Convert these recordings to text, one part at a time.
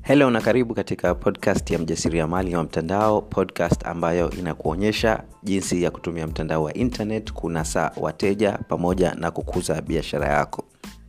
helo na karibu katika podcast ya mjasiriamali wa mtandao podcast ambayo inakuonyesha jinsi ya kutumia mtandao wa internet kunasa wateja pamoja na kukuza biashara yako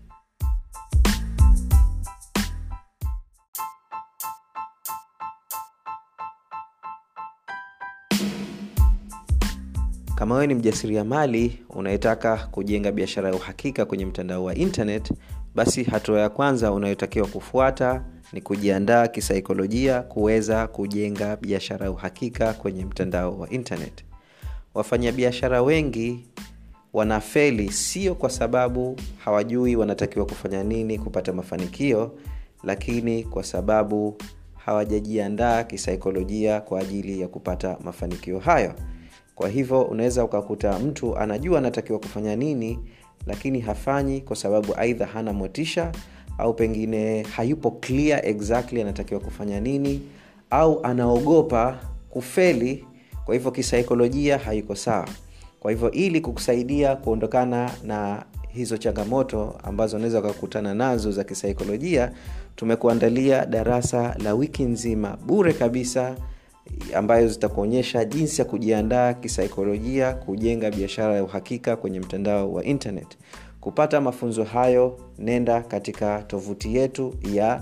kama wewe ni mjasiriamali unayetaka kujenga biashara ya uhakika kwenye mtandao wa internet basi hatua ya kwanza unayotakiwa kufuata ni kujiandaa kisaikolojia kuweza kujenga biashara ya uhakika kwenye mtandao wa internet wafanyabiashara wengi wanafeli sio kwa sababu hawajui wanatakiwa kufanya nini kupata mafanikio lakini kwa sababu hawajajiandaa kisaikolojia kwa ajili ya kupata mafanikio hayo kwa hivyo unaweza ukakuta mtu anajua anatakiwa kufanya nini lakini hafanyi kwa sababu aidha hana motisha au pengine hayupo clear exactly anatakiwa kufanya nini au anaogopa kufeli kwa hivyo kisaikolojia haiko sawa kwa hivyo ili kukusaidia kuondokana na hizo changamoto ambazo unaweza ukakutana nazo za kisaikolojia tumekuandalia darasa la wiki nzima bure kabisa ambayo zitakuonyesha jinsi ya kujiandaa kisaikolojia kujenga biashara ya uhakika kwenye mtandao wa internet kupata mafunzo hayo nenda katika tovuti yetu ya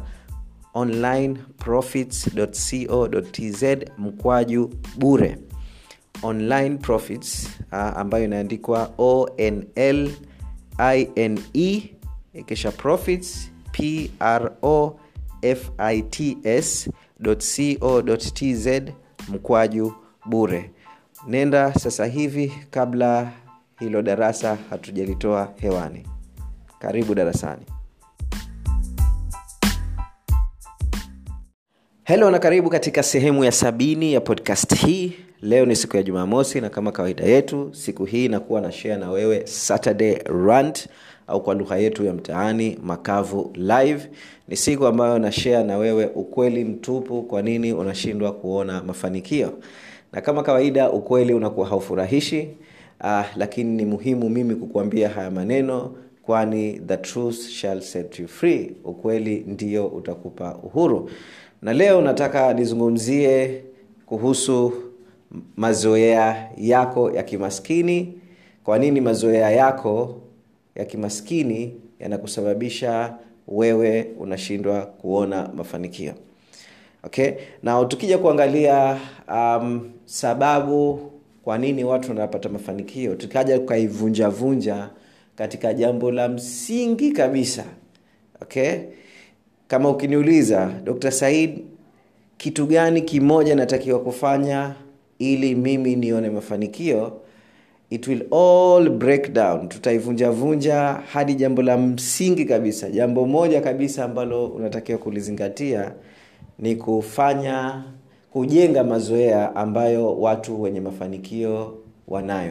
onlineprofits.co.tz mkwaju bure online profits uh, ambayo inaandikwa onl ine kisha profits pro fits co.tz mkwaju bure nenda sasa hivi kabla hilo darasa hatujalitoa hewani karibu darasani helo na karibu katika sehemu ya sabini ya podcast hii leo ni siku ya jumamosi na kama kawaida yetu siku hii inakuwa na share na wewe saturday rant au kwa lugha yetu ya mtaani makavu live ni siku ambayo na share na wewe ukweli mtupu kwa nini unashindwa kuona mafanikio na kama kawaida ukweli unakuwa haufurahishi uh, lakini ni muhimu mimi kukuambia haya maneno kwani the truth shall set you free ukweli ndio utakupa uhuru na leo nataka nizungumzie kuhusu mazoea yako ya kimaskini kwa nini mazoea yako ya kimaskini yanakusababisha wewe unashindwa kuona mafanikio okay na tukija kuangalia um, sababu kwa nini watu wanapata mafanikio tukaja tukaivunjavunja katika jambo la msingi kabisa okay kama ukiniuliza dr said kitu gani kimoja natakiwa kufanya ili mimi nione mafanikio it will all break down tutaivunjavunja hadi jambo la msingi kabisa jambo moja kabisa ambalo unatakiwa kulizingatia ni kufanya kujenga mazoea ambayo watu wenye mafanikio wanayo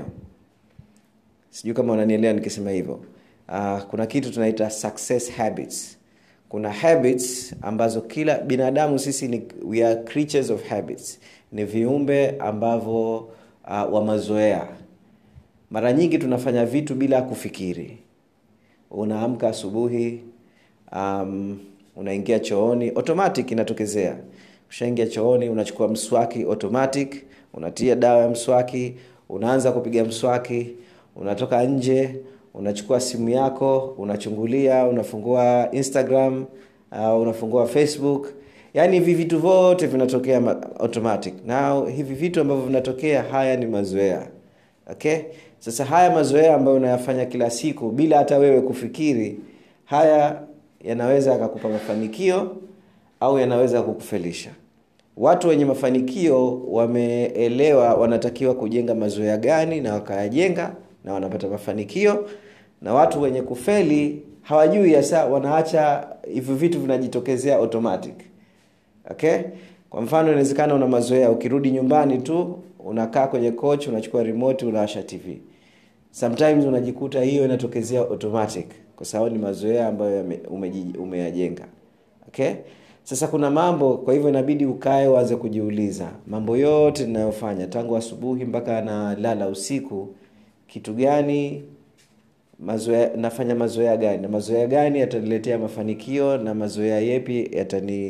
sijui kama unanielewa nikisema hivyo uh, kuna kitu tunaita success habits kuna habits ambazo kila binadamu sisi ni we are creatures of habits ni viumbe ambavyo uh, wa mazoea mara nyingi tunafanya vitu bila kufikiri unaamka asubuhi um, unaingia chooni automatic inatokezea ushaingia chooni unachukua mswaki automatic unatia dawa ya mswaki unaanza kupiga mswaki unatoka nje unachukua simu yako unachungulia unafungua instagram uh, unafungua facebook yaani hivi vitu vyote vinatokea automatic na hivi vitu ambavyo vinatokea haya ni mazoea okay sasa haya mazoea ambayo unayafanya kila siku bila hata wewe kufikiri haya yanaweza yakakupa mafanikio au yanaweza kukufelisha watu wenye mafanikio wameelewa wanatakiwa kujenga mazoea gani na wakayajenga na wanapata mafanikio na watu wenye kufeli hawajui hasa wanaacha hivyo vitu vinajitokezea automatic okay kwa mfano inawezekana una mazoea ukirudi nyumbani tu unakaa kwenye coach unachukua remote unawasha tv sometimes unajikuta hiyo inatokezea automatic kwa sababu ni mazoea ambayo umeyajenga okay sasa kuna mambo kwa hivyo inabidi ukae uanze kujiuliza mambo yote ninayofanya tangu asubuhi mpaka nalala usiku kitu gani mazoea nafanya mazoea gani na mazoea gani yataniletea mafanikio na mazoea yepi yatani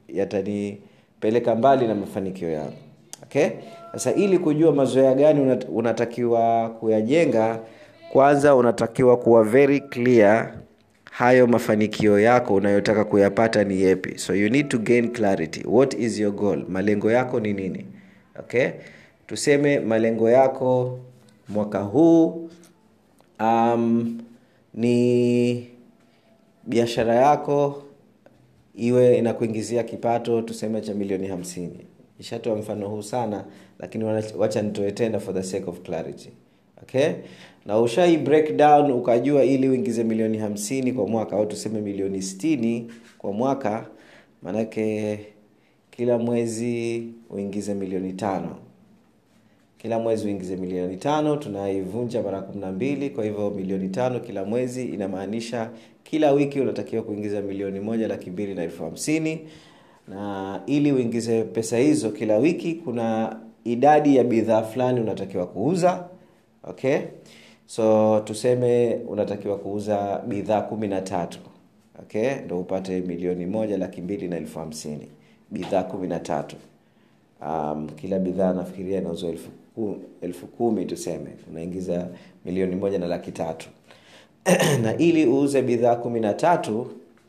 yatanipeleka mbali na mafanikio yangu okay sasa ili kujua mazoea gani unat, unatakiwa kuyajenga kwanza unatakiwa kuwa very clear hayo mafanikio yako unayotaka kuyapata ni yepi so you need to gain clarity what is your goal malengo yako ni nini okay tuseme malengo yako mwaka huu um, ni biashara yako iwe inakuingizia kipato tuseme cha milioni hamsini ishatoa mfano huu sana lakini wacha nitoe tena for the sake of clarity okay na ushai breakdown ukajua ili uingize milioni hamsini kwa mwaka au tuseme milioni stini kwa mwaka maanake kila mwezi uingize milioni tano kila mwezi uingize milioni tano tunaivunja mara kumi na mbili kwa hivyo milioni tano kila mwezi inamaanisha kila wiki unatakiwa kuingiza milioni moja laki mbili na elfu hamsini na ili uingize pesa hizo kila wiki kuna idadi ya bidhaa fulani unatakiwa kuuza okay so tuseme unatakiwa kuuza bidhaa kumi na tatu okay ndo upate milioni moja laki mbili na elfu hamsini bidhaa kumi na tatu um, kila bidhaa nafikiria inauzwa elfu, elfu kumi tuseme unaingiza milioni moja na laki tatu na ili uuze bidhaa kumi na tatu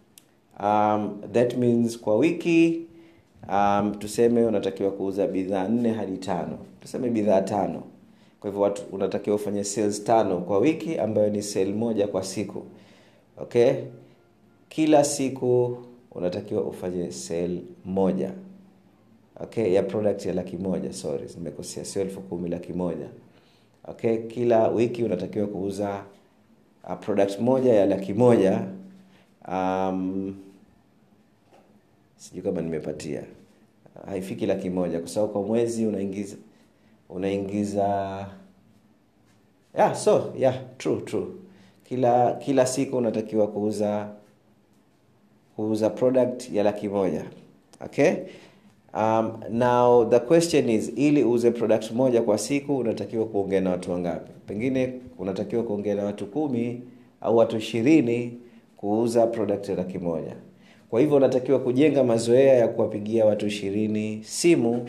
um, that means kwa wiki um, tuseme unatakiwa kuuza bidhaa nne hadi tano tuseme bidhaa tano kwa hivyo watu unatakiwa ufanye sales tano kwa wiki ambayo ni sale moja kwa siku okay kila siku unatakiwa ufanye sale moja okay ya product ya laki moja sorry nimekosea sio elfu kumi laki moja okay kila wiki unatakiwa kuuza uh, product moja ya laki moja um, sijui kama nimepatia haifiki laki moja kwa sababu kwa mwezi unaingiza unaingiza yeah so yeah true true kila kila siku unatakiwa kuuza kuuza product ya laki moja okay um, now the question is ili uuze product moja kwa siku unatakiwa kuongea na watu wangapi pengine unatakiwa kuongea na watu kumi au watu ishirini kuuza product ya laki moja kwa hivyo unatakiwa kujenga mazoea ya kuwapigia watu ishirini simu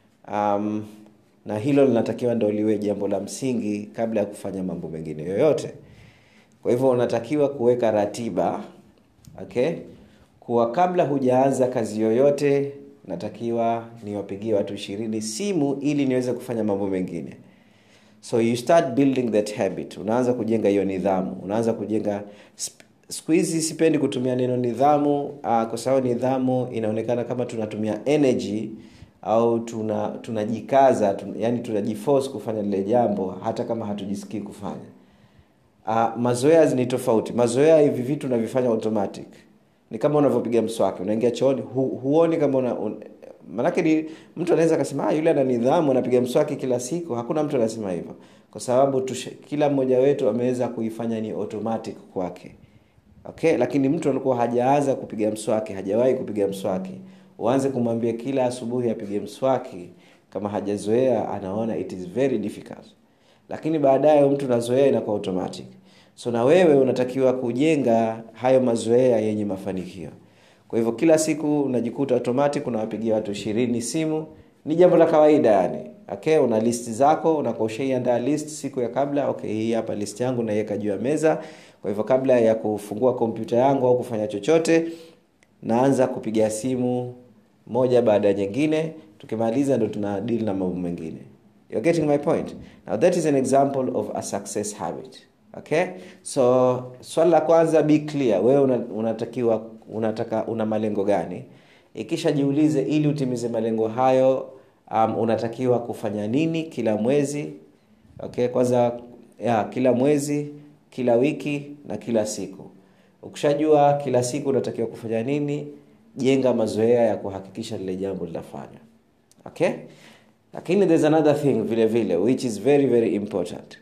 um, na hilo linatakiwa ndo liwe jambo la msingi kabla ya kufanya mambo mengine yoyote kwa hivyo unatakiwa kuweka ratiba okay kuwa kabla hujaanza kazi yoyote natakiwa niwapigie watu ishirini simu ili niweze kufanya mambo mengine so you start building that habit unaanza kujenga hiyo nidhamu unaanza kujenga siku hizi sipendi kutumia neno nidhamu uh, kwa sababu nidhamu inaonekana kama tunatumia energy au tuna tunajikaza tun, yani tunajiforce kufanya lile jambo hata kama hatujisikii kufanya uh, mazoea ni tofauti mazoea hivi vitu unavifanya automatic ni kama unavyopiga mswaki unaingia chooni hu, huoni kama una, un, manake ni mtu anaweza akasema ah, yule ana nidhamu anapiga mswaki kila siku hakuna mtu anasema hivyo kwa sababu tushe, kila mmoja wetu ameweza kuifanya ni automatic kwake okay lakini mtu alikuwa hajaanza kupiga mswaki hajawahi kupiga mswaki uanze kumwambia kila asubuhi apige mswaki kama hajazoea anaona it is very difficult lakini baadaye mtu nazoea inakuwa automatic so na wewe unatakiwa kujenga hayo mazoea yenye mafanikio kwa hivyo kila siku unajikuta automatic unawapigia watu ishirini simu ni jambo la kawaida yani okay una list zako unakuwa ushaiandaa list siku ya kabla okay hii hapa list yangu naiweka juu ya meza kwa hivyo kabla ya kufungua kompyuta yangu au kufanya chochote naanza kupiga simu moja baada ya nyingine tukimaliza ndo tuna deal na mambo mengine you're getting my point now that is an example of a success habit okay so swali la kwanza be clear wewe una, unatakiwa unataka una malengo gani ikisha jiulize ili utimize malengo hayo um, unatakiwa kufanya nini kila mwezi okay kwanza ya kila mwezi kila wiki na kila siku ukishajua kila siku unatakiwa kufanya nini jenga mazoea ya kuhakikisha lile jambo linafanywa okay lakini there's another thing vile vile which is very very important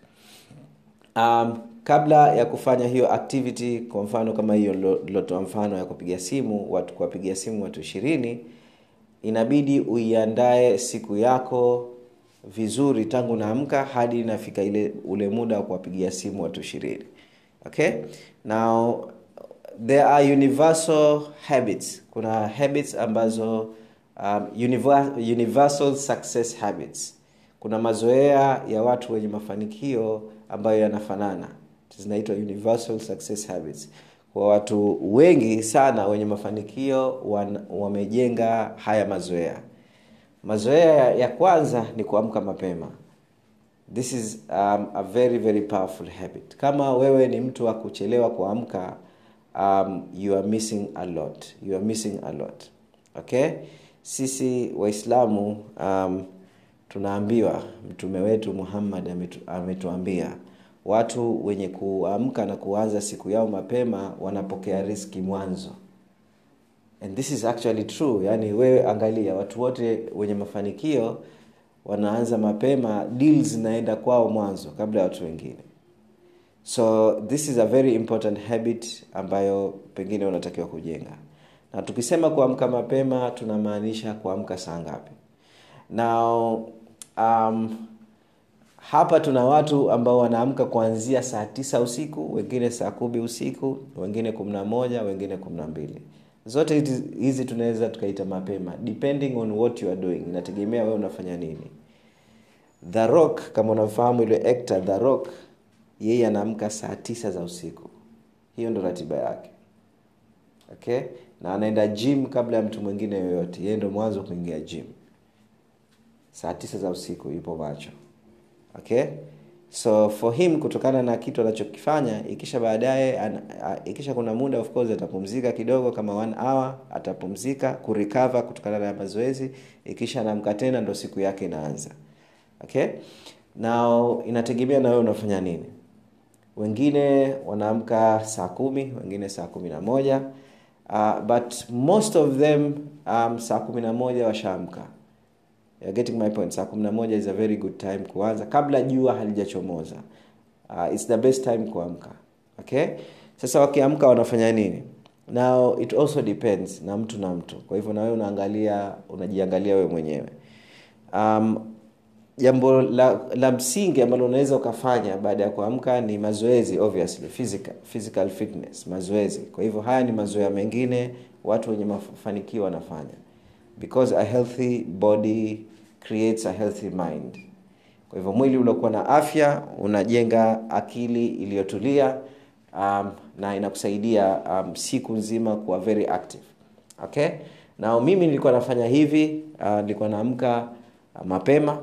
um, kabla ya kufanya hiyo activity kwa mfano kama hiyo lilotoa mfano ya kupiga simu watu kuwapigia simu watu ishirini inabidi uiandae siku yako vizuri tangu naamka hadi inafika ile ule muda wa kuwapigia simu watu ishirini okay now there are universal habits kuna habits ambazo um, univer, universal success habits kuna mazoea ya watu wenye mafanikio ambayo yanafanana zinaitwa universal success habits kwa watu wengi sana wenye mafanikio wan, wamejenga haya mazoea mazoea ya kwanza ni kuamka mapema this is um, a very very powerful habit kama wewe ni mtu wa kuchelewa kuamka um, you are missing a lot you are missing a lot okay sisi waislamu um, tunaambiwa mtume wetu muhammad ametu, ametuambia watu wenye kuamka na kuanza siku yao mapema wanapokea riski mwanzo and this is actually true yani wewe angalia watu wote wenye mafanikio wanaanza mapema deal zinaenda kwao mwanzo kabla ya watu wengine so this is a very important habit ambayo pengine unatakiwa kujenga na tukisema kuamka mapema tunamaanisha kuamka saa ngapi now um, hapa tuna watu ambao wanaamka kuanzia saa tisa usiku wengine saa kumi usiku wengine kumi na moja wengine kumi na mbili zote hizi tunaweza tukaita mapema depending on what you are doing inategemea wewe unafanya nini the rock kama unafahamu ile actor the rock yeye anaamka saa tisa za usiku hiyo ndo ratiba yake okay na anaenda gym kabla ya mtu mwingine yoyote yeye ndo mwanzo kuingia gym saa tisa za usiku yupo macho okay so for him kutokana na kitu anachokifanya ikisha baadaye ikisha kuna muda of course atapumzika kidogo kama one hour atapumzika kurecover kutokana na mazoezi ikisha anaamka tena ndo siku yake inaanza okay now inategemea na wewe unafanya nini wengine wanaamka saa kumi wengine saa kumi na moja uh, but most of them um, saa kumi na moja washaamka You're getting my point saa kumi na moja is a very good time kuanza kabla jua halijachomoza uh, its the best time kuamka okay sasa wakiamka wanafanya nini now it also depends na mtu na mtu kwa hivyo nawewe unaangalia unajiangalia wewe mwenyewe um, jambo la, la msingi ambalo unaweza ukafanya baada ya kuamka ni mazoezi obviously physical, physical fitness mazoezi kwa hivyo haya ni mazoea mengine watu wenye mafanikio wanafanya because a healthy body creates a healthy mind kwa hivyo mwili uliokuwa na afya unajenga akili iliyotulia um, na inakusaidia um, siku nzima kuwa very active okay na mimi nilikuwa nafanya hivi uh, nilikuwa naamka uh, mapema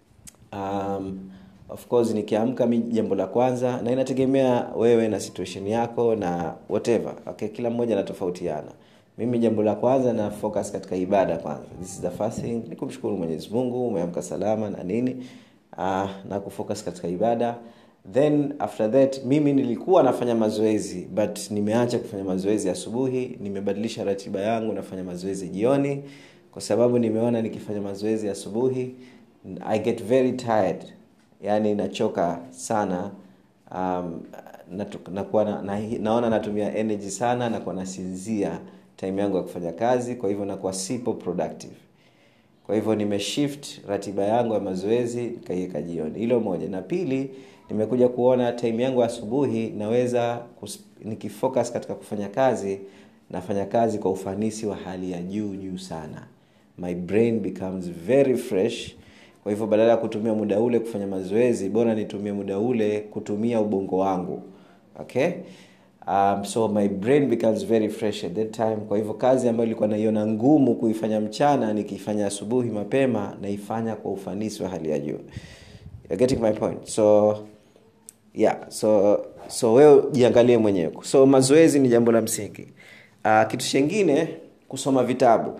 um, of course nikiamka mi jambo la kwanza na inategemea wewe na situation yako na whatever okay kila mmoja anatofautiana mimi jambo la kwanza na focus katika ibada kwanza this is the first thing ni kumshukuru mwenyezi mungu umeamka salama na nini uh, na kufocus katika ibada then after that mimi nilikuwa nafanya mazoezi but nimeacha kufanya mazoezi asubuhi nimebadilisha ratiba yangu nafanya mazoezi jioni kwa sababu nimeona nikifanya mazoezi asubuhi i get very tired yani nachoka sana um, nakuwa na, na, naona natumia energy sana nakuwa nasinzia time yangu ya kufanya kazi kwa hivyo nakuwa sipo productive kwa hivyo nimeshift ratiba yangu ya mazoezi nikaiweka jioni hilo moja na pili nimekuja kuona time yangu asubuhi naweza kus, nikifocus katika kufanya kazi nafanya kazi kwa ufanisi wa hali ya juu juu sana my brain becomes very fresh kwa hivyo badala ya kutumia muda ule kufanya mazoezi bora nitumie muda ule kutumia ubongo wangu okay um, so my brain becomes very fresh at that time kwa hivyo kazi ambayo ilikuwa naiona ngumu kuifanya mchana nikiifanya asubuhi mapema naifanya kwa ufanisi wa hali ya juu You're getting my point so yeah so so wewe jiangalie mwenyewe so mazoezi ni jambo la msingi uh, kitu chengine kusoma vitabu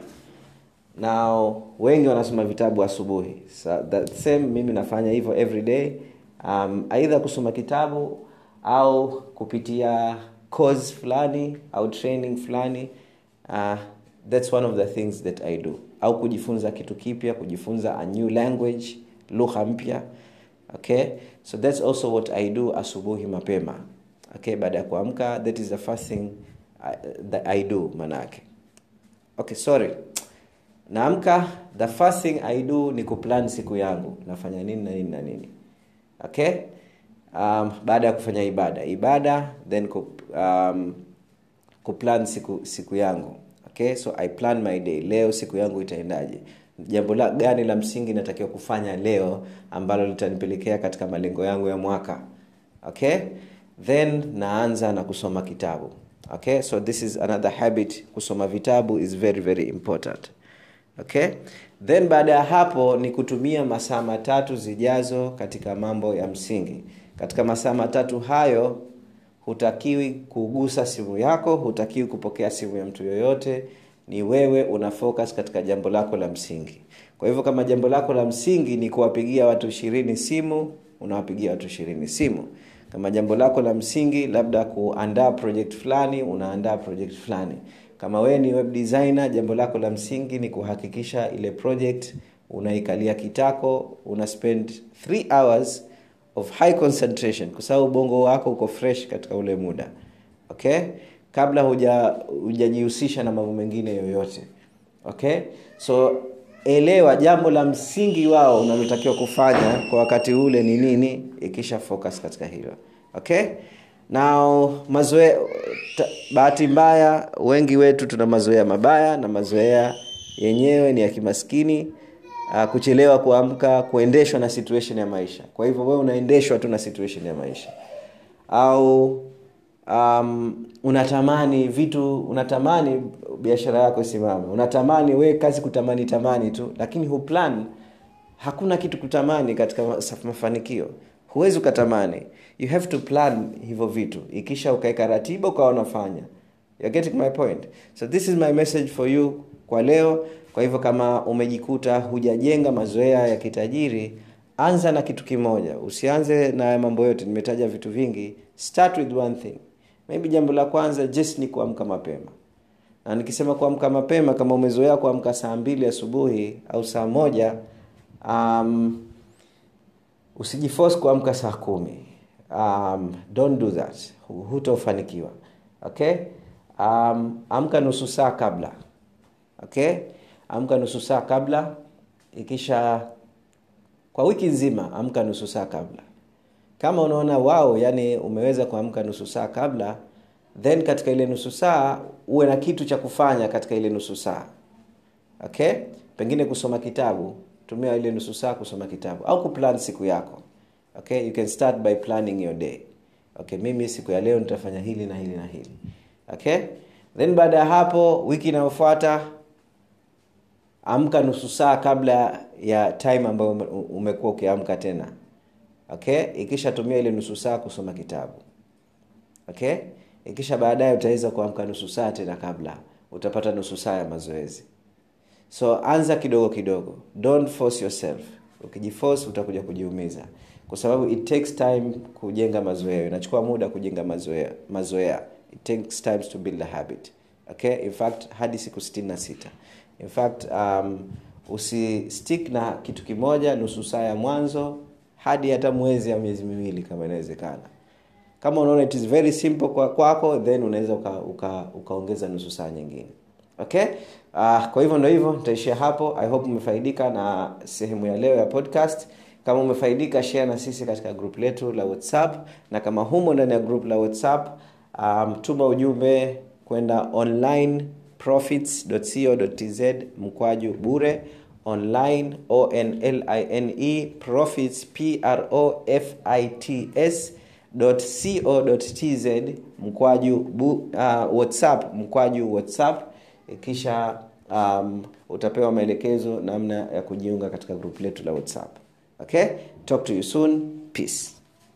na wengi wanasoma vitabu asubuhi so that same mimi nafanya hivyo every day um, aidha kusoma kitabu au kupitia course fulani au training fulani uh, that's one of the things that i do au kujifunza kitu kipya kujifunza a new language lugha mpya okay so that's also what i do asubuhi mapema okay baada ya kuamka that is the first thing I, that i do manake okay sorry naamka the first thing i do ni kuplan siku yangu nafanya nini na nini na nini okay um, baada ya kufanya ibada ibada then kup, um, kuplan siku siku yangu okay so i plan my day leo siku yangu itaendaje jambo la gani la msingi natakiwa kufanya leo ambalo litanipelekea katika malengo yangu ya mwaka okay then naanza na kusoma kitabu okay so this is another habit kusoma vitabu is very very important okay then baada ya hapo ni kutumia masaa matatu zijazo katika mambo ya msingi katika masaa matatu hayo hutakiwi kugusa simu yako hutakiwi kupokea simu ya mtu yoyote ni wewe una focus katika jambo lako la msingi kwa hivyo kama jambo lako la msingi ni kuwapigia watu ishirini simu unawapigia watu ishirini simu kama jambo lako la msingi labda kuandaa project fulani unaandaa project fulani kama wewe ni web designer jambo lako la msingi ni kuhakikisha ile project unaikalia kitako una spend 3 hours of high concentration kwa sababu ubongo wako uko fresh katika ule muda okay kabla hujajihusisha na mambo mengine yoyote okay so elewa jambo la msingi wao unalotakiwa kufanya kwa wakati ule ni nini ikisha focus katika hilo okay now mazoea bahati mbaya wengi wetu tuna mazoea mabaya na mazoea yenyewe ni ya kimaskini uh, kuchelewa kuamka kuendeshwa na situation ya maisha kwa hivyo wewe unaendeshwa tu na situation ya maisha au um, unatamani vitu unatamani biashara yako isimame unatamani we kazi kutamani tamani tu lakini huplan hakuna kitu kutamani katika mafanikio huwezi ukatamani you have to plan hivyo vitu ikisha ukaweka ratiba ukawa unafanya You're getting my point so this is my message for you kwa leo kwa hivyo kama umejikuta hujajenga mazoea ya kitajiri anza na kitu kimoja usianze na mambo yote nimetaja vitu vingi start with one thing maybe jambo la kwanza just ni kuamka mapema na nikisema kuamka mapema kama umezoea kuamka saa mbili asubuhi au saa moja um, usijiforce kuamka saa kumi um, don't do that hutofanikiwa okay um, amka nusu saa kabla okay amka nusu saa kabla ikisha kwa wiki nzima amka nusu saa kabla kama unaona wao yani umeweza kuamka nusu saa kabla then katika ile nusu saa uwe na kitu cha kufanya katika ile nusu saa okay pengine kusoma kitabu tumia ile nusu saa kusoma kitabu au kuplan siku yako okay you can start by planning your day okay mimi siku ya leo nitafanya hili na hili na hili okay then baada ya hapo wiki inayofuata amka nusu saa kabla ya time ambayo umekuwa ukiamka tena okay ikishatumia ile nusu saa kusoma kitabu okay ikisha baadaye utaweza kuamka nusu saa tena kabla utapata nusu saa ya mazoezi so anza kidogo kidogo don't force yourself ukijiforce utakuja kujiumiza kwa sababu it takes time kujenga mazoea inachukua muda kujenga mazoea mazoea it takes times to build a habit okay in fact hadi siku 66 in fact um, usistick na kitu kimoja nusu saa ya mwanzo hadi hata mwezi ya miezi miwili kama inawezekana kama unaona it is very simple kwa kwako then unaweza ukaongeza uka, uka nusu saa nyingine okay uh, kwa hivyo ndo hivyo nitaishia hapo i hope umefaidika na sehemu ya leo ya podcast kama umefaidika share na sisi katika group letu la whatsapp na kama humo ndani ya group la whatsapp um, tuma ujumbe kwenda online profits.co.tz mkwaju bure online online profits profits co.tz mkwaju bu, uh, whatsapp mkwaju whatsapp kisha um, utapewa maelekezo namna ya kujiunga katika grup letu la whatsapp okay talk to you soon peace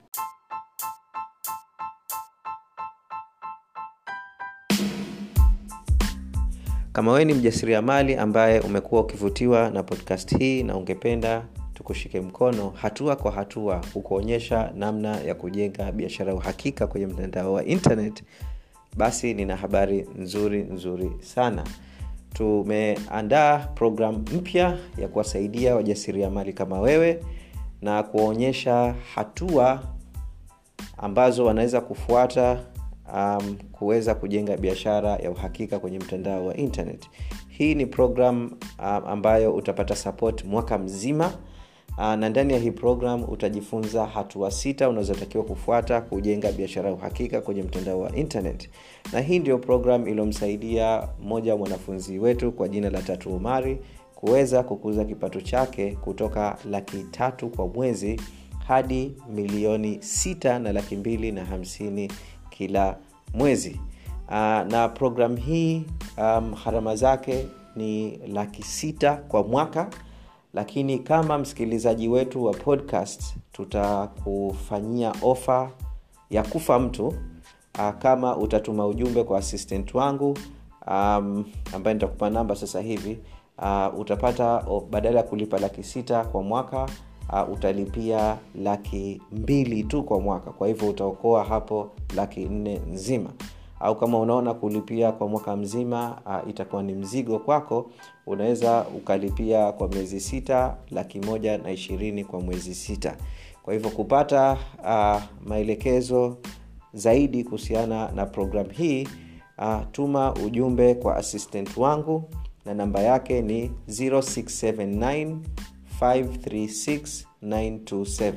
kama wewe ni mjasiriamali ambaye umekuwa ukivutiwa na podcast hii na ungependa tukushike mkono hatua kwa hatua kukuonyesha namna ya kujenga biashara ya uhakika kwenye mtandao wa internet basi nina habari nzuri nzuri sana tumeandaa programu mpya ya kuwasaidia wajasiriamali kama wewe na kuwaonyesha hatua ambazo wanaweza kufuata um, kuweza kujenga biashara ya uhakika kwenye mtandao wa internet hii ni program um, ambayo utapata support mwaka mzima uh, na ndani ya hii program utajifunza hatua sita unazotakiwa kufuata kujenga biashara ya uhakika kwenye mtandao wa internet na hii ndio program iliyomsaidia mmoja wa mwanafunzi wetu kwa jina la tatu umari kuweza kukuza kipato chake kutoka laki tatu kwa mwezi hadi milioni sita na laki mbili na hamsini kila mwezi uh, na program hii um, harama zake ni laki sita kwa mwaka lakini kama msikilizaji wetu wa podcast tutakufanyia ofa ya kufa mtu uh, kama utatuma ujumbe kwa assistant wangu um, ambaye nitakupa namba sasa hivi uh, utapata oh, badala ya kulipa laki sita kwa mwaka uh, utalipia laki mbili tu kwa mwaka kwa hivyo utaokoa hapo laki nne nzima au kama unaona kulipia kwa mwaka mzima uh, itakuwa ni mzigo kwako unaweza ukalipia kwa miezi sita laki moja na ishirini kwa mwezi sita kwa hivyo kupata uh, maelekezo zaidi kuhusiana na program hii uh, tuma ujumbe kwa assistant wangu na namba yake ni 0679 536 927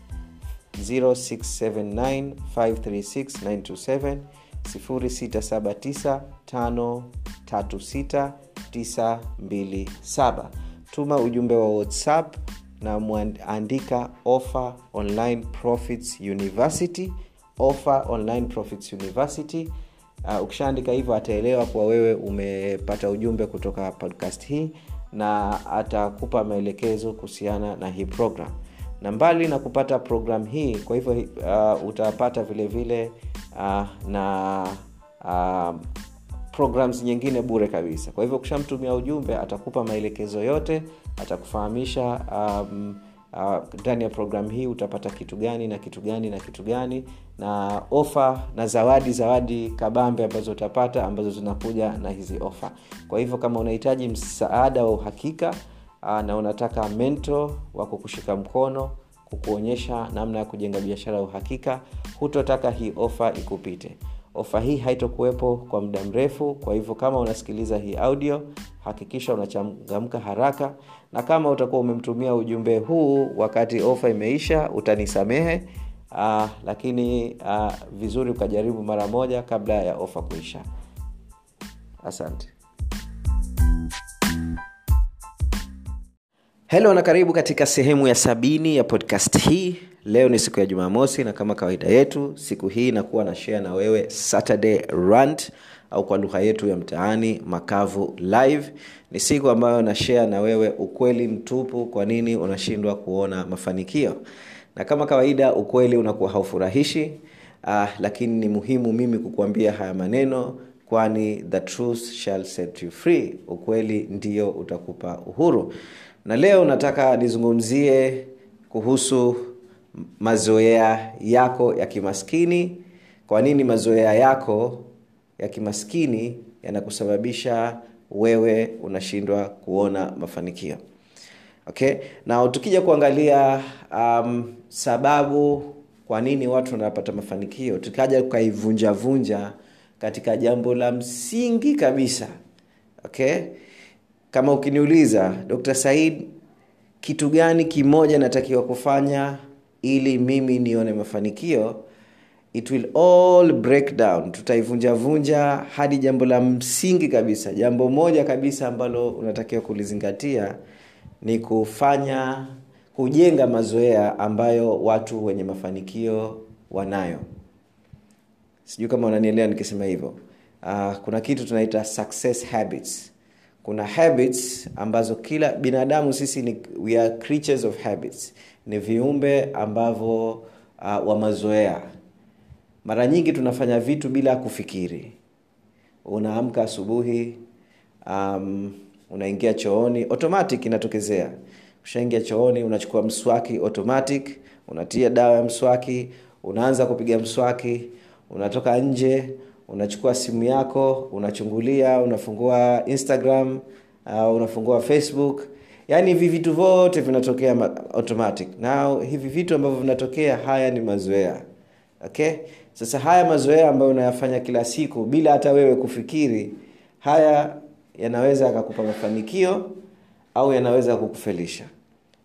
0679 536 927 0679536927 tuma ujumbe wa whatsapp na mwandika offer online profits university offer online profits university uh, ukishaandika hivyo ataelewa kuwa wewe umepata ujumbe kutoka podcast hii na atakupa maelekezo kuhusiana na hii program na mbali na kupata program hii kwa hivyo uh, utapata vile vile uh, na uh, programs nyingine bure kabisa kwa hivyo ukishamtumia ujumbe atakupa maelekezo yote atakufahamisha um, ndani uh, ya programu hii utapata kitu gani na kitu gani na kitu gani na ofa na zawadi zawadi kabambe ambazo utapata ambazo zinakuja na hizi ofa kwa hivyo kama unahitaji msaada wa uhakika uh, na unataka mento wa kukushika mkono kukuonyesha namna ya kujenga biashara ya uhakika hutotaka hii ofa ikupite ofa hii haitokuwepo kwa muda mrefu kwa hivyo kama unasikiliza hii audio hakikisha unachangamka haraka na kama utakuwa umemtumia ujumbe huu wakati ofa imeisha utanisamehe uh, lakini uh, vizuri ukajaribu mara moja kabla ya ofa kuisha asante helo na karibu katika sehemu ya sabini ya podcast hii leo ni siku ya jumamosi na kama kawaida yetu siku hii inakuwa na share na wewe saturday rant au kwa lugha yetu ya mtaani makavu live ni siku ambayo na share na wewe ukweli mtupu kwa nini unashindwa kuona mafanikio na kama kawaida ukweli unakuwa haufurahishi uh, lakini ni muhimu mimi kukuambia haya maneno kwani the truth shall set you free ukweli ndio utakupa uhuru na leo nataka nizungumzie kuhusu mazoea yako ya kimaskini kwa nini mazoea yako ya kimaskini yanakusababisha wewe unashindwa kuona mafanikio okay na tukija kuangalia um, sababu kwa nini watu wanapata mafanikio tukaja tukaivunjavunja katika jambo la msingi kabisa okay kama ukiniuliza dr said kitu gani kimoja natakiwa kufanya ili mimi nione mafanikio it will all break down tutaivunjavunja hadi jambo la msingi kabisa jambo moja kabisa ambalo unatakiwa kulizingatia ni kufanya kujenga mazoea ambayo watu wenye mafanikio wanayo sijui kama unanielewa nikisema hivyo uh, kuna kitu tunaita success habits kuna habits ambazo kila binadamu sisi ni we are creatures of habits ni viumbe ambavyo uh, wa mazoea mara nyingi tunafanya vitu bila kufikiri unaamka asubuhi um, unaingia chooni automatic inatokezea ushaingia chooni unachukua mswaki automatic unatia dawa ya mswaki unaanza kupiga mswaki unatoka nje unachukua simu yako unachungulia unafungua instagram uh, unafungua facebook yaani hivi vitu vyote vinatokea automatic na hivi vitu ambavyo vinatokea haya ni mazoea okay sasa haya mazoea ambayo unayafanya kila siku bila hata wewe kufikiri haya yanaweza yakakupa mafanikio au yanaweza kukufelisha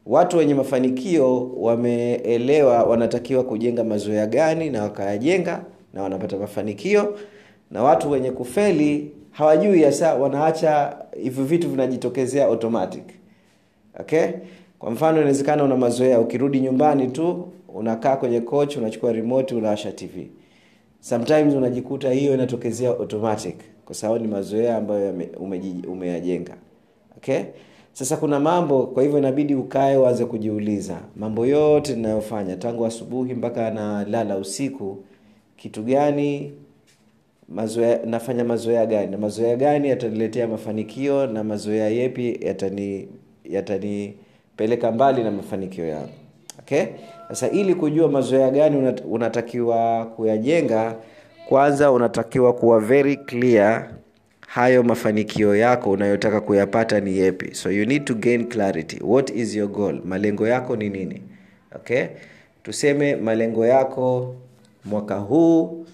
watu wenye mafanikio wameelewa wanatakiwa kujenga mazoea gani na wakayajenga na wanapata mafanikio na watu wenye kufeli hawajui hasa wanaacha hivyo vitu vinajitokezea automatic okay kwa mfano inawezekana una mazoea ukirudi nyumbani tu unakaa kwenye coach unachukua remote unawasha tv sometimes unajikuta hiyo inatokezea automatic kwa sababu ni mazoea ambayo umeyajenga okay sasa kuna mambo kwa hivyo inabidi ukae uanze kujiuliza mambo yote ninayofanya tangu asubuhi mpaka nalala usiku kitu gani mazoea nafanya mazoea gani na mazoea gani yataniletea mafanikio na mazoea yepi yatani yatanipeleka mbali na mafanikio yangu okay sasa ili kujua mazoea gani unatakiwa kuyajenga kwanza unatakiwa kuwa very clear hayo mafanikio yako unayotaka kuyapata ni yepi so you need to gain clarity what is your goal malengo yako ni nini okay tuseme malengo yako mwaka huu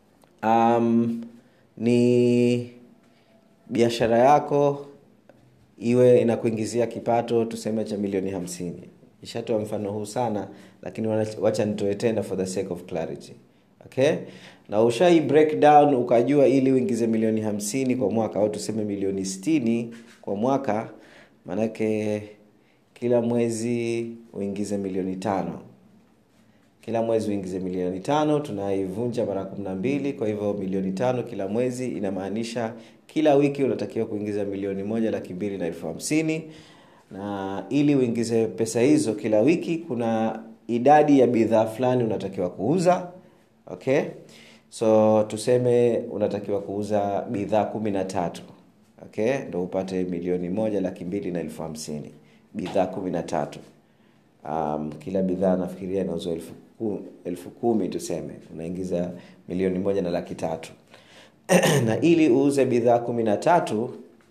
um, ni biashara yako iwe inakuingizia kipato tuseme cha milioni hamsini ishatoa mfano huu sana lakini wacha nitoe tena for the sake of clarity okay na ushai breakdown ukajua ili uingize milioni hamsini kwa mwaka au tuseme milioni stini kwa mwaka maanake kila mwezi uingize milioni tano kila mwezi uingize milioni tano tunaivunja mara kumi na mbili kwa hivyo milioni tano kila mwezi inamaanisha kila wiki unatakiwa kuingiza milioni moja laki mbili na elfu hamsini na ili uingize pesa hizo kila wiki kuna idadi ya bidhaa fulani unatakiwa kuuza okay so tuseme unatakiwa kuuza bidhaa kumi na tatu okay ndo upate milioni moja laki mbili na elfu hamsini bidhaa kumi na tatu um, kila bidhaa nafikiria inauzwa elfu, elfu kumi tuseme unaingiza milioni moja na laki tatu na ili uuze bidhaa kumi na tatu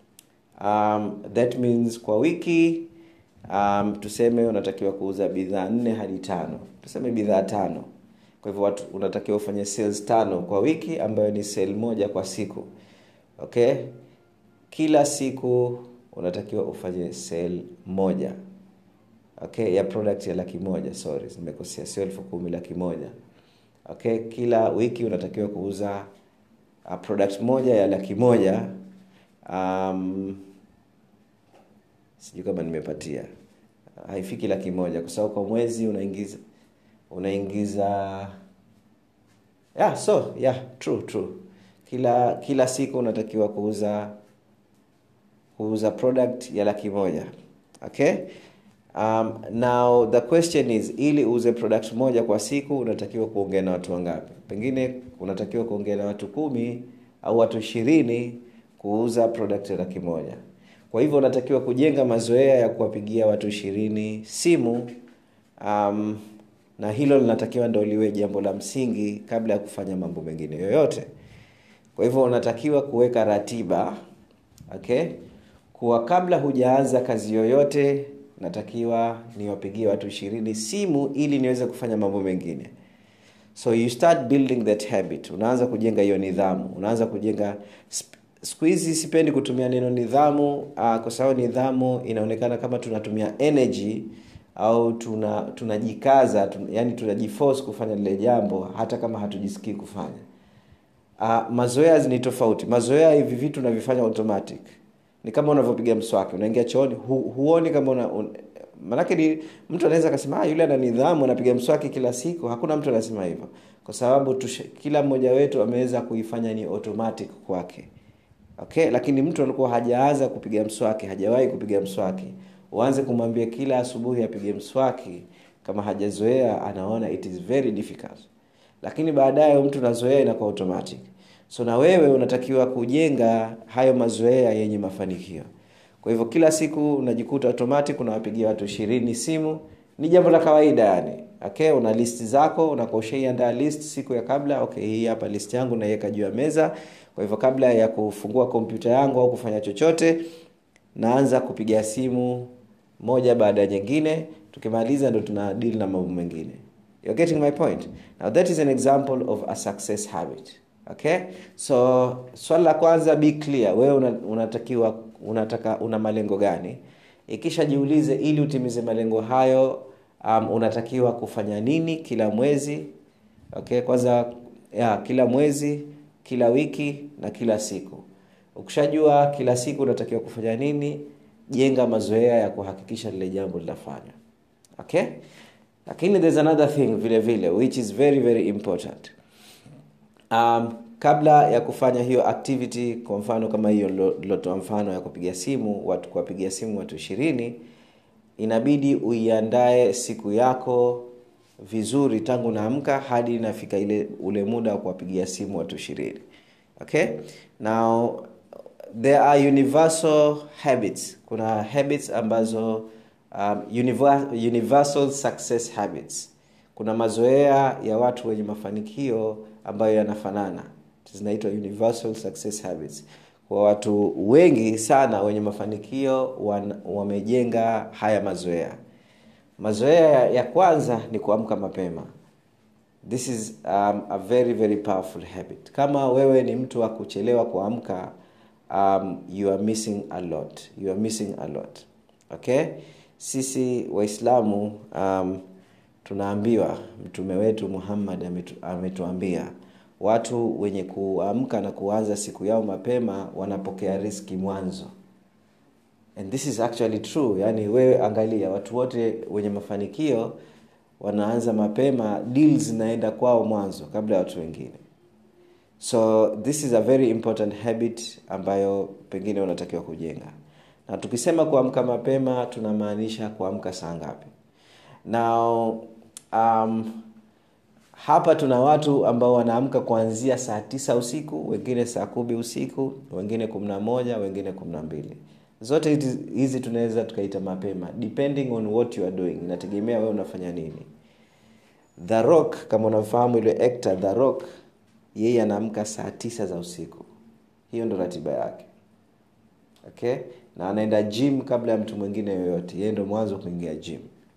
um, that means kwa wiki um, tuseme unatakiwa kuuza bidhaa nne hadi tano tuseme bidhaa tano kwa hivyo watu unatakiwa ufanye sales tano kwa wiki ambayo ni sel moja kwa siku okay kila siku unatakiwa ufanye sel moja okay ya product ya laki moja sorry nimekosea sio elfu kumi laki moja okay kila wiki unatakiwa kuuza uh, product moja ya laki moja um, sijui kama nimepatia haifiki laki moja kwa sababu kwa mwezi unaingiza unaingiza yeah so yeah true true kila kila siku unatakiwa kuuza kuuza product ya laki moja okay um, now the question is ili uuze product moja kwa siku unatakiwa kuongea na watu wangapi pengine unatakiwa kuongea na watu kumi au watu ishirini kuuza product ya laki moja kwa hivyo unatakiwa kujenga mazoea ya kuwapigia watu ishirini simu um, na hilo linatakiwa ndo liwe jambo la msingi kabla ya kufanya mambo mengine yoyote kwa hivyo unatakiwa kuweka ratiba okay kuwa kabla hujaanza kazi yoyote natakiwa niwapigie watu ishirini simu ili niweze kufanya mambo mengine so you start building that habit unaanza kujenga hiyo nidhamu unaanza kujenga siku hizi sipendi kutumia neno nidhamu uh, kwa sababu nidhamu inaonekana kama tunatumia energy au tuna tunajikaza tun, yani tunajiforce kufanya lile jambo hata kama hatujisikii kufanya uh, mazoea ni tofauti mazoea hivi vitu unavifanya automatic ni kama unavyopiga mswaki unaingia chooni hu, huoni kama una, un, manake ni mtu anaweza akasema ah, yule ana nidhamu anapiga mswaki kila siku hakuna mtu anasema hivyo kwa sababu tushe, kila mmoja wetu ameweza kuifanya ni automatic kwake okay lakini mtu alikuwa hajaanza kupiga mswaki hajawahi kupiga mswaki uanze kumwambia kila asubuhi apige mswaki kama hajazoea anaona it is very difficult lakini baadaye mtu nazoea inakuwa automatic so na wewe unatakiwa kujenga hayo mazoea yenye mafanikio kwa hivyo kila siku unajikuta automatic unawapigia watu ishirini simu ni jambo la kawaida yani okay una list zako unakuwa ushaiandaa list siku ya kabla okay hii hapa list yangu naiweka juu ya meza kwa hivyo kabla ya kufungua kompyuta yangu au kufanya chochote naanza kupiga simu moja baada ya nyingine tukimaliza ndo tuna deal na mambo mengine you're getting my point now that is an example of a success habit okay so swali la kwanza be clear wewe una, unatakiwa unataka una malengo gani ikisha jiulize ili utimize malengo hayo um, unatakiwa kufanya nini kila mwezi okay kwanza ya, kila mwezi kila wiki na kila siku ukishajua kila siku unatakiwa kufanya nini jenga mazoea ya kuhakikisha lile jambo linafanywa okay lakini there's another thing vile vile which is very very important um, kabla ya kufanya hiyo activity kwa mfano kama hiyo lilotoa mfano ya kupiga simu watu kuwapigia simu watu ishirini inabidi uiandae siku yako vizuri tangu naamka hadi inafika ile ule muda wa kuwapigia simu watu ishirini okay now there are universal habits kuna habits ambazo um, universal success habits kuna mazoea ya watu wenye mafanikio ambayo yanafanana zinaitwa universal success habits kwa watu wengi sana wenye mafanikio wan, wamejenga haya mazoea mazoea ya kwanza ni kuamka mapema this is um, a very very powerful habit kama wewe ni mtu wa kuchelewa kuamka um, you are missing a lot you are missing a lot okay sisi waislamu um, tunaambiwa mtume wetu muhammad ametu, ametuambia watu wenye kuamka na kuanza siku yao mapema wanapokea riski mwanzo and this is actually true yani wewe angalia watu wote wenye mafanikio wanaanza mapema deal zinaenda kwao mwanzo kabla ya watu wengine so this is a very important habit ambayo pengine unatakiwa kujenga na tukisema kuamka mapema tunamaanisha kuamka saa ngapi now um, hapa tuna watu ambao wanaamka kuanzia saa tisa usiku wengine saa kumi usiku wengine kumi na moja wengine kumi na mbili zote hizi tunaweza tukaita mapema depending on what you are doing inategemea wewe unafanya nini the rock kama unamfahamu ile actor the rock yeye anaamka saa tisa za usiku hiyo ndo ratiba yake okay na anaenda gym kabla ya mtu mwingine yoyote yeye ndo mwanzo kuingia gym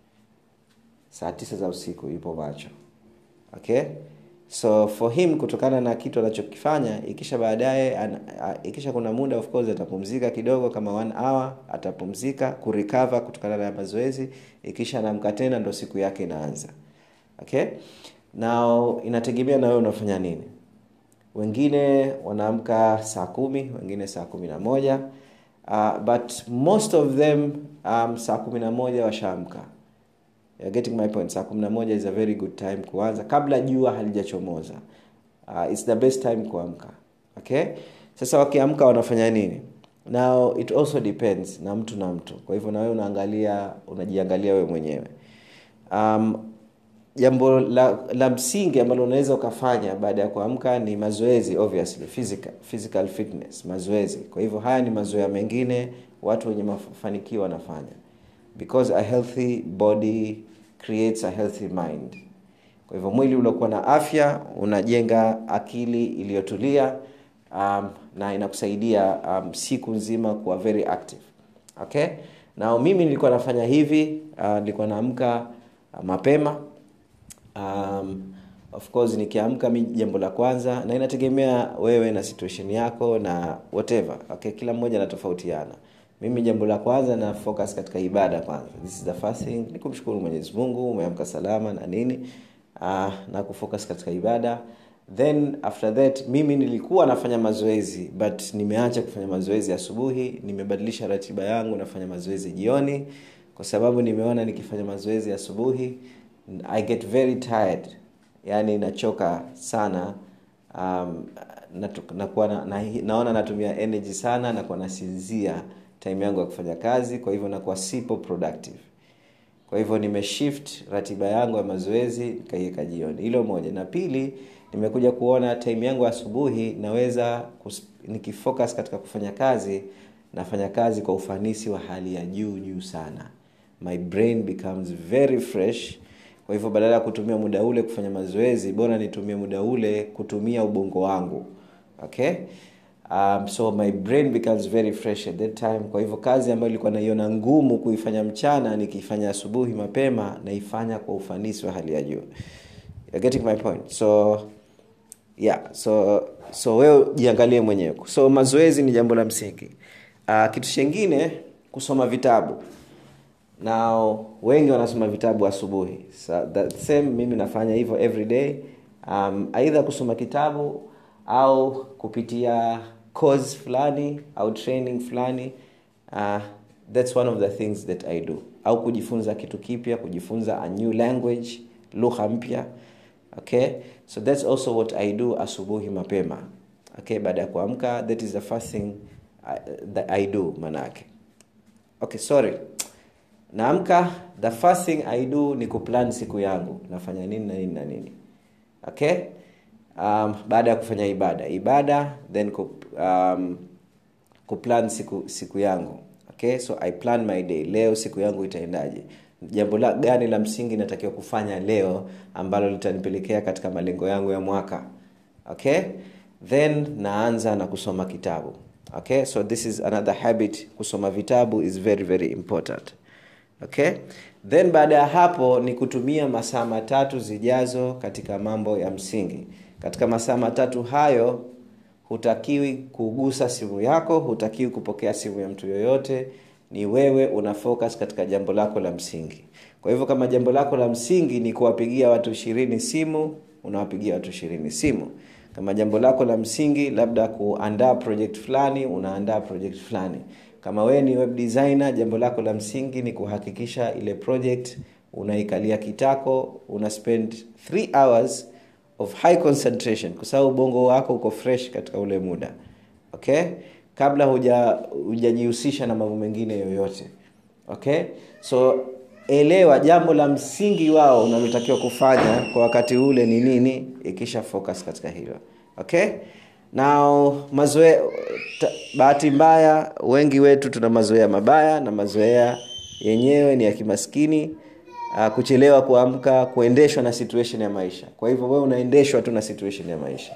saa tisa za usiku yupo macho okay so for him kutokana na kitu anachokifanya ikisha baadaye ikisha kuna muda of course atapumzika kidogo kama one hour atapumzika kurecover kutokana na mazoezi ikisha anaamka tena ndo siku yake inaanza okay now inategemea na wewe unafanya nini wengine wanaamka saa kumi wengine saa kumi na moja uh, but most of them um, saa kumi na moja washaamka You're getting my point saa kumi na moja is a very good time kuanza kabla jua halijachomoza uh, its the best time kuamka okay sasa wakiamka wanafanya nini now it also depends na mtu na mtu kwa hivyo nawewe unaangalia unajiangalia wewe mwenyewe um, jambo la, la msingi ambalo unaweza ukafanya baada ya kuamka ni mazoezi obviously physical, physical fitness mazoezi kwa hivyo haya ni mazoea mengine watu wenye mafanikio wanafanya because a healthy body creates a healthy mind kwa hivyo mwili uliokuwa na afya unajenga akili iliyotulia um, na inakusaidia um, siku nzima kuwa very active okay na mimi nilikuwa nafanya hivi uh, nilikuwa naamka uh, mapema um, of course nikiamka mi jambo la kwanza na inategemea wewe na situation yako na whatever okay kila mmoja anatofautiana mimi jambo la kwanza na focus katika ibada kwanza this is the first thing ni kumshukuru mwenyezi mungu umeamka salama na nini uh, na kufocus katika ibada then after that mimi nilikuwa nafanya mazoezi but nimeacha kufanya mazoezi asubuhi nimebadilisha ratiba yangu nafanya mazoezi jioni kwa sababu nimeona nikifanya mazoezi asubuhi i get very tired yani nachoka sana um, nakuwa na, na, naona natumia energy sana nakuwa nasinzia time yangu ya kufanya kazi kwa hivyo nakuwa sipo productive kwa hivyo nimeshift ratiba yangu ya mazoezi nikaiweka jioni hilo moja na pili nimekuja kuona time yangu asubuhi naweza kus, nikifocus katika kufanya kazi nafanya kazi kwa ufanisi wa hali ya juu juu sana my brain becomes very fresh kwa hivyo badala ya kutumia muda ule kufanya mazoezi bora nitumie muda ule kutumia ubongo wangu okay um, so my brain becomes very fresh at that time kwa hivyo kazi ambayo ilikuwa naiona ngumu kuifanya mchana nikiifanya asubuhi mapema naifanya kwa ufanisi wa hali ya juu You're getting my point so yeah so so wewe jiangalie mwenyewe so mazoezi ni jambo la msingi uh, kitu chengine kusoma vitabu na wengi wanasoma vitabu asubuhi so that same mimi nafanya hivyo every day um, aidha kusoma kitabu au kupitia course fulani au training fulani uh, that's one of the things that i do au kujifunza kitu kipya kujifunza a new language lugha mpya okay so that's also what i do asubuhi mapema okay baada ya kuamka that is the first thing I, that i do manake okay sorry naamka the first thing i do ni kuplan siku yangu nafanya nini na nini na nini okay um, baada ya kufanya ibada ibada then kup, um, kuplan siku siku yangu okay so i plan my day leo siku yangu itaendaje jambo la gani la msingi natakiwa kufanya leo ambalo litanipelekea katika malengo yangu ya mwaka okay then naanza na kusoma kitabu okay so this is another habit kusoma vitabu is very very important okay then baada ya hapo ni kutumia masaa matatu zijazo katika mambo ya msingi katika masaa matatu hayo hutakiwi kugusa simu yako hutakiwi kupokea simu ya mtu yoyote ni wewe una focus katika jambo lako la msingi kwa hivyo kama jambo lako la msingi ni kuwapigia watu ishirini simu unawapigia watu ishirini simu kama jambo lako la msingi labda kuandaa project fulani unaandaa project fulani kama wewe ni web designer jambo lako la msingi ni kuhakikisha ile project unaikalia kitako una spend 3 hours of high concentration kwa sababu ubongo wako uko fresh katika ule muda okay kabla hujajihusisha na mambo mengine yoyote okay so elewa jambo la msingi wao unalotakiwa kufanya kwa wakati ule ni nini ikisha focus katika hilo okay now mazoea bahati mbaya wengi wetu tuna mazoea mabaya na mazoea yenyewe ni ya kimaskini uh, kuchelewa kuamka kuendeshwa na situation ya maisha kwa hivyo wewe unaendeshwa tu na situation ya maisha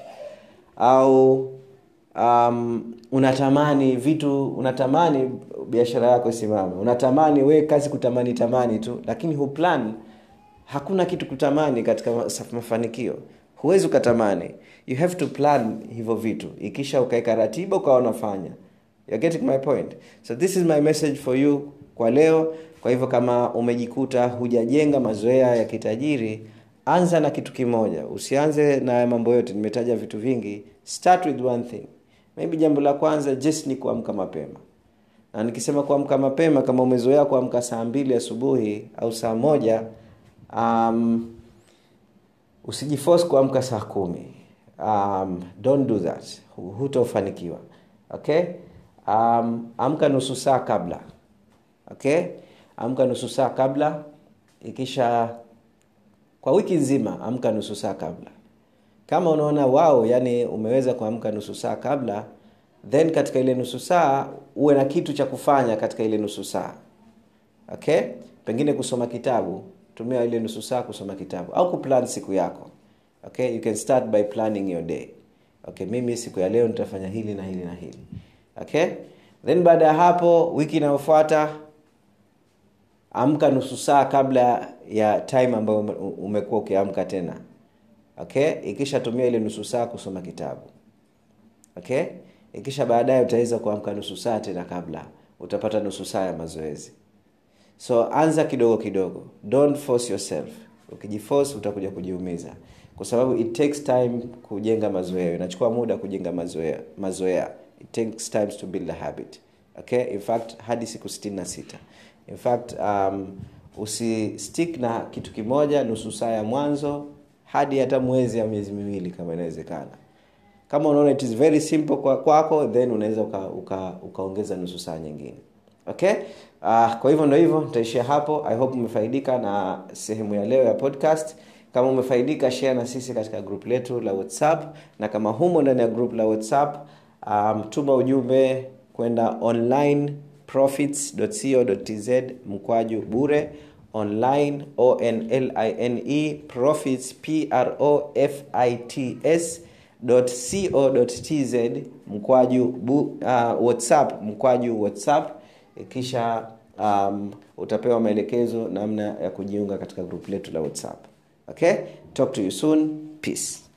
au um, unatamani vitu unatamani biashara yako isimame unatamani we kazi kutamani tamani tu lakini huplan hakuna kitu kutamani katika mafanikio huwezi ukatamani you have to plan hivyo vitu ikisha ukaweka ratiba ukawa unafanya You're getting my point so this is my message for you kwa leo kwa hivyo kama umejikuta hujajenga mazoea ya kitajiri anza na kitu kimoja usianze na mambo yote nimetaja vitu vingi start with one thing maybe jambo la kwanza just ni kuamka mapema na nikisema kuamka mapema kama umezoea kuamka saa mbili asubuhi au saa moja um, usijiforce kuamka saa kumi um, don't do that hutofanikiwa okay um, amka nusu saa kabla okay amka nusu saa kabla ikisha kwa wiki nzima amka nusu saa kabla kama unaona wao yani umeweza kuamka nusu saa kabla then katika ile nusu saa uwe na kitu cha kufanya katika ile nusu saa okay pengine kusoma kitabu tumia ile nusu saa kusoma kitabu au kuplan siku yako okay you can start by planning your day okay mimi siku ya leo nitafanya hili na hili na hili okay then baada ya hapo wiki inayofuata amka nusu saa kabla ya time ambayo umekuwa ukiamka tena okay ikishatumia ile nusu saa kusoma kitabu okay ikisha baadaye utaweza kuamka nusu saa tena kabla utapata nusu saa ya mazoezi so anza kidogo kidogo don't force yourself ukijiforce utakuja kujiumiza kwa sababu it takes time kujenga mazoea inachukua muda kujenga mazoea mazoea it takes times to build a habit okay in fact hadi siku 66 in fact um, usistick na kitu kimoja nusu saa ya mwanzo hadi hata mwezi ya miezi miwili kama inawezekana kama unaona it is very simple kwa kwako then unaweza ukaongeza uka, uka nusu saa nyingine okay uh, kwa hivyo ndo hivyo nitaishia hapo i hope umefaidika na sehemu ya leo ya podcast kama umefaidika share na sisi katika group letu la whatsapp na kama humo ndani ya group la whatsapp um, tuma ujumbe kwenda online profits.co.tz mkwaju bure online online profits profits co.tz mkwaju bu, uh, whatsapp mkwaju whatsapp kisha um, utapewa maelekezo namna ya kujiunga katika grupu letu la whatsapp okay talk to you soon peace